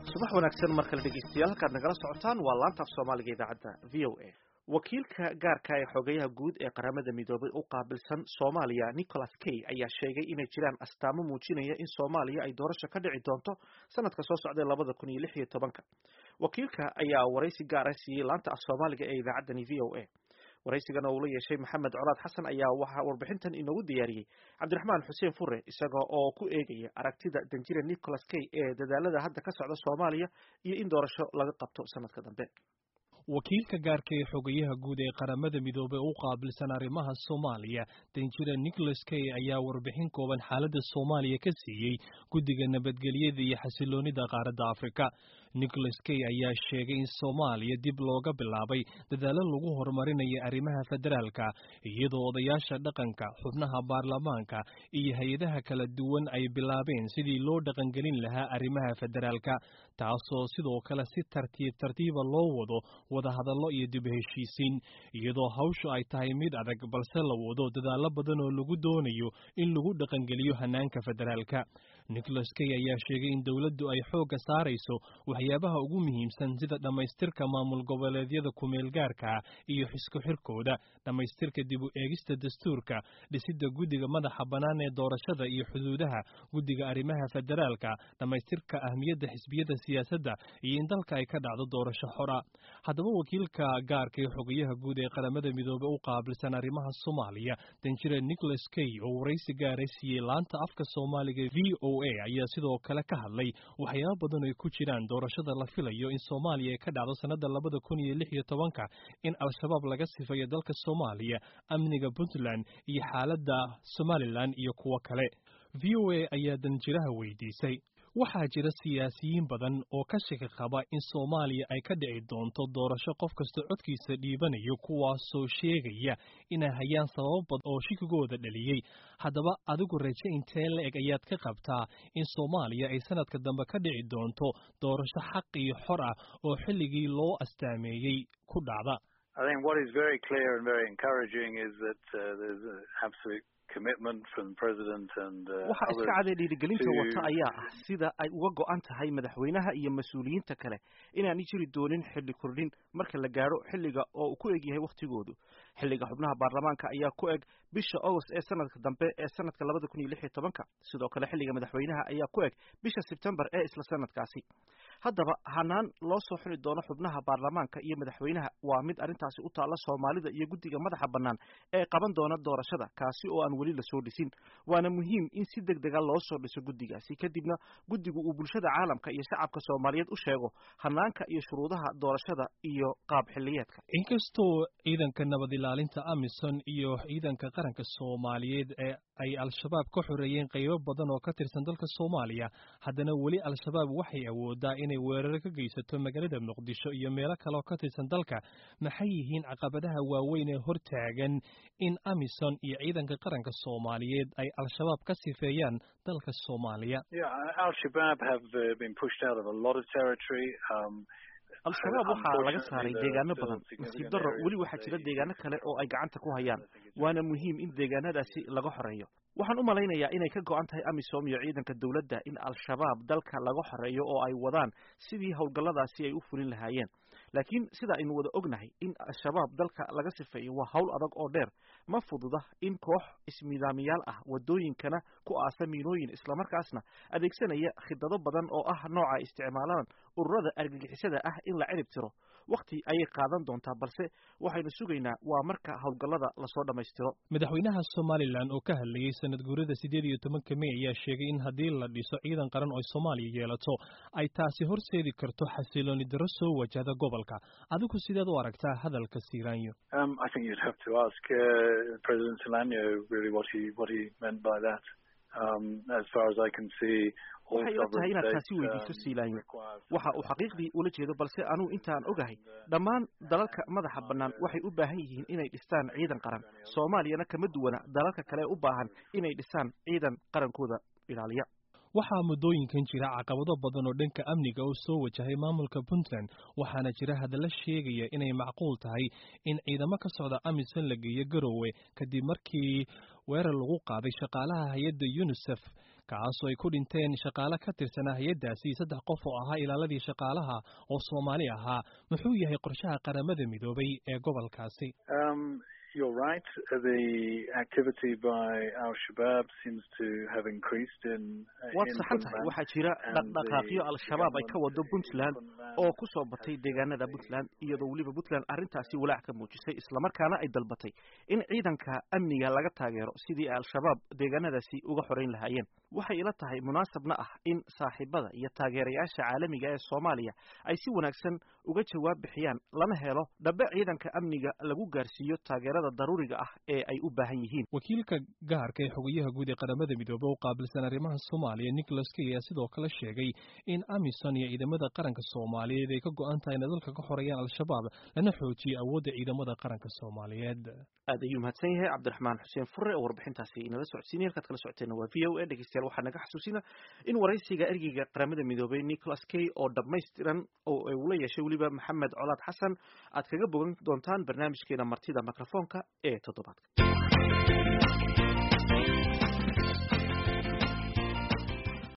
subax wanaagsan mar kale dhegeystayaal halkaad nagala socotaan waa laanta af soomaaliga idaacadda v o a wakiilka gaarka ee xogayaha guud ee qaramada midoobay u qaabilsan soomaaliya nicholas kay ayaa sheegay inay jiraan astaamo muujinaya in soomaaliya ay doorasho ka dhici doonto sanadka soo socday labada kun iyo lix iyo tobanka wakiilka ayaa waraysi gaar ah siiyey laanta af soomaaliga ee idaacaddani v o a waraysigan oo uu la yeeshay maxamed colaad xasan ayaa waxaa warbixintan inoogu diyaariyey cabdiraxmaan xuseen fure isaga oo ku eegaya aragtida danjire nicholas kay ee dadaalada hadda ka socda soomaaliya iyo in doorasho laga qabto sanadka dambe wakiilka gaarka ee xogayaha guud ee qaramada midoobey u qaabilsan arrimaha soomaaliya danjire nicholas kay ayaa warbixin kooban xaaladda soomaaliya ka siiyey guddiga nabadgelyada iyo xasiloonida qaaradda afrika nicholas kay ayaa sheegay in soomaaliya dib looga bilaabay dadaalo lagu horumarinayo arrimaha federaalka iyadoo odayaasha dhaqanka xubnaha baarlamaanka iyo hay-adaha kala duwan ay bilaabeen sidii loo dhaqangelin lahaa arrimaha federaalka taasoo sidoo kale si tartiib tartiiba loo wado wadahadallo iyo dib heshiisiin iyadoo hawshu ay tahay mid adag balse la wado dadaallo badan oo lagu doonayo in lagu dhaqangeliyo hanaanka federaalka nicholas kay ayaa sheegay in dowladdu ay xoogga saarayso waxyaabaha ugu muhiimsan sida dhammaystirka maamul goboleedyada kumeelgaarka iyo xisku xirkooda dhammaystirka dib u eegista dastuurka dhisidda guddiga madaxa bannaan ee doorashada iyo xuduudaha guddiga arrimaha federaalka dhammaystirka ahmiyadda xisbiyada siyaasadda iyo in dalka ay ka dhacdo doorasho xora haddaba wakiilka gaarka ee xogayaha guud ee qaramada midoobey u qaabilsan arrimaha soomaaliya danjire nicholas kay oo waraysi gaara siiyey laanta afka soomaaliga v o a ayaa sidoo kale ka hadlay waxyaaba badan ay ku jiraan doorashada la filayo in soomaaliya ay ka dhacdo sannada labada kun iyo lix iyo tobanka in al-shabaab laga sifayo dalka soomaaliya amniga puntland iyo xaaladda somalilan iyo kuwo kale v o a ayaa danjiraha weydiisay waxaa jira siyaasiyiin badan oo ka shaki qaba in soomaaliya ay ka dhici doonto doorasho qof kasta codkiisa dhiibanayo kuwaasoo sheegaya inay hayaan sababo badan oo shikigooda dhaliyey haddaba adigu raje intee la eg ayaad ka qabtaa in soomaaliya ay sanadka dambe ka dhici doonto doorasho xaq iyo xor ah oo xilligii loo astaameeyey ku dhacda waxa iska caday dhiirigelinta wata ayaa ah sida ay uga go-an tahay madaxweynaha iyo mas-uuliyiinta kale inaanay jiri doonin xilli kordhin marka la gaadho xilliga oo uu ku eg yahay wakhtigoodu xilliga xubnaha baarlamaanka ayaa ku eg bisha agost ee sanadka dambe ee sanadka labada kun iyo lix iyo tobanka sidoo kale xilliga madaxweynaha ayaa ku eg bisha sebtembar ee isla sanadkaasi haddaba hanaan loo soo xuli doono xubnaha baarlamaanka iyo madaxweynaha waa mid arrintaasi u taalla soomaalida iyo guddiga madaxa bannaan ee qaban doona doorashada kaasi oo aan weli lasoo dhisin waana muhiim in si deg dega loo soo dhiso guddigaasi kadibna guddigu uu bulshada caalamka iyo shacabka soomaaliyeed u sheego hanaanka iyo shuruudaha doorashada iyo qaab xiliyeedka inkastoo ciidanka nabad ilaalinta amison iyo ciidanka qaranka soomaaliyeed ee ay al-shabaab ka xoreeyeen qaybo badan oo ka tirsan dalka soomaaliya haddana weli al-shabaab waxay awoodaa inay weeraro ka geysato magaalada muqdisho iyo meelo kale oo ka tirsan dalka maxay yihiin caqabadaha waaweyn ee hortaagan in amison iyo ciidanka qaranka soomaaliyeed ay al-shabaab ka sifeeyaan dalka soomaaliya al-shabaab waxaa laga saaray deegaano badan nasiib darro weli waxaa jira deegaano kale oo ay gacanta ku hayaan waana muhiim in deegaanadaasi laga xoreeyo waxaan u malaynayaa inay ka go-an tahay amisom iyo ciidanka dowladda in al-shabaab dalka laga xoreeyo oo ay wadaan sidii howlgalladaasi ay u fulin lahaayeen laakiin sida aynu wada ognahay in al-shabaab dalka laga sifeeyo waa hawl adag oo dheer ma fududa in koox ismiidaamiyaal ah wadooyinkana ku aasa miinooyin islamarkaasna adeegsanaya khidado badan oo ah nooca ay isticmaalaan ururada argagixisada ah in la cirib tiro wakhti ayay qaadan doontaa balse waxaynu sugaynaa waa marka howlgallada lasoo dhammaystiro madaxweynaha somalilan oo ka hadlayey sanad guurada siddeed iyo tobanka mey ayaa sheegay in haddii la dhiso ciidan qaran oo soomaaliya yeelato ay taasi horseedi karto xasilooni darro soo wajahda gobolka adigu sideed u aragtaa hadalka siiraanyo waxay ila tahay inaad taasi weydiiso siilaanyo waxa uu xaqiiqdii ula jeedo balse anugu intaan ogahay dhammaan dalalka madaxa bannaan waxay u baahan yihiin inay dhistaan ciidan qaran soomaaliyana kama duwana dalalka kale u baahan inay dhistaan ciidan qarankooda ilaaliya waxaa muddooyinkan jira caqabado badan oo dhanka amniga oo soo wajahay maamulka puntland waxaana jira hadalla sheegaya inay macquul tahay in ciidamo ka socda amisom la geeyo garowe kadib markii weerar lagu qaaday shaqaalaha hay-adda yunisef kaasoo ay ku dhinteen shaqaale ka tirsanaa hay-addaasi saddex qof oo ahaa ilaaladii shaqaalaha oo soomaali ahaa muxuu yahay qorshaha qaramada midoobay ee gobolkaasi You're right. The activity by Al-Shabaab seems to have increased in. waad saxan tahay waxaa jira dhaqdhaqaaqyo al-shabaab ay ka wado puntland oo ku soo batay deegaanada puntland iyadoo weliba puntland arrintaasi walaac ka muujisay islamarkaana ay dalbatay in ciidanka amniga laga taageero sidii al-shabaab deegaanadaasi uga xoreyn lahaayeen waxay ila tahay munaasabna ah in saaxiibada iyo taageerayaasha caalamiga ee soomaaliya ay si wanaagsan uga jawaab bixiyaan lana helo dhabe ciidanka amniga lagu gaarsiiyo taageerada daruuriga ah ee ay u baahan yihiin wakiilka gaarka ee xogayaha guud ee qaramada midoobey oo qaabilsan arrimaha soomaaliya nicholas kay ayaa sidoo kale sheegay in amisom iyo ciidamada qaranka soomaaliyeed ay ka go-an tahay inay dalka ka xoreeyaan al-shabaab lana xoojiyo awoodda ciidamada qaranka soomaaliyeed aad ayuu mahadsan yahay cabdiraxmaan xuseen fure oo warbixintaasi inala socodsiinay halkaad kala socoteena waa v o a dhegeystayaal waxaa naga xasuusina in waraysiga ergeyga qaramada midoobey nicholas kay oo dhammaystiran oo uu la yeeshay weliba maxamed colaad xasan aad kaga bogan doontaan barnaamijkeena martida mikrofoonka ee toddobaadka